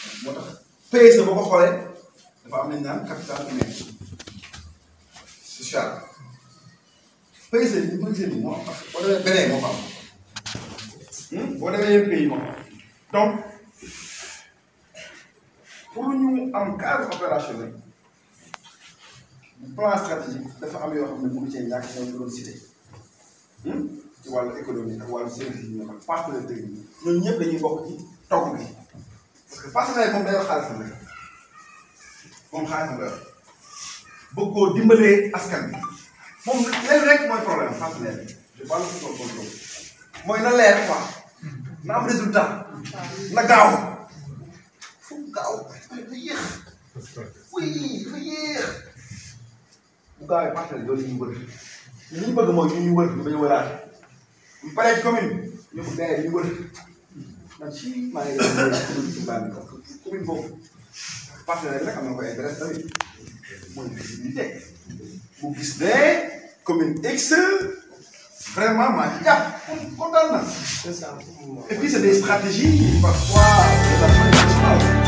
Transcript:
moo tax PSE boo ko xoolee dafa am nañ naan capital humain social PSE bi ñu gisee nii moo am parce que boo demee beneen moo ko am boo demee yeneen pays moo ko am donc pour ñu am cadre opérationnel plan stratégique dafa am yoo xam ne mënu cee ñàkk ñoom ñu doon cité ci wàllu économie ak wàllu service yi ñu ne partenaire technique ñooñu ñëpp dañuy bokk ci togg bi parce que partenaire moom day yor xaalisam rek moom xaalisam la yor bëgg koo dimbalee askan bi moom leen rek mooy problème partenaire bi je parle de son contrôle mooy na leer quoi na am résultat na gaaw fu gaaw dafa yéex oui dafa yéex bu gaawee partenaire loolu la ñuy wër li ñu bëgg mooy ñu ñu wër ñu bañ a wëraat bu paree ci commune ñu ko gars yi ñu wër man si maa ngi leen di commune ci Mbambi commune boobu partenaire rek am na ko intérêt tamit mooy visibilité mu gis ne commune X vraiment maa ngi jàpp kontaan na et puis c'est des stratégies parfois des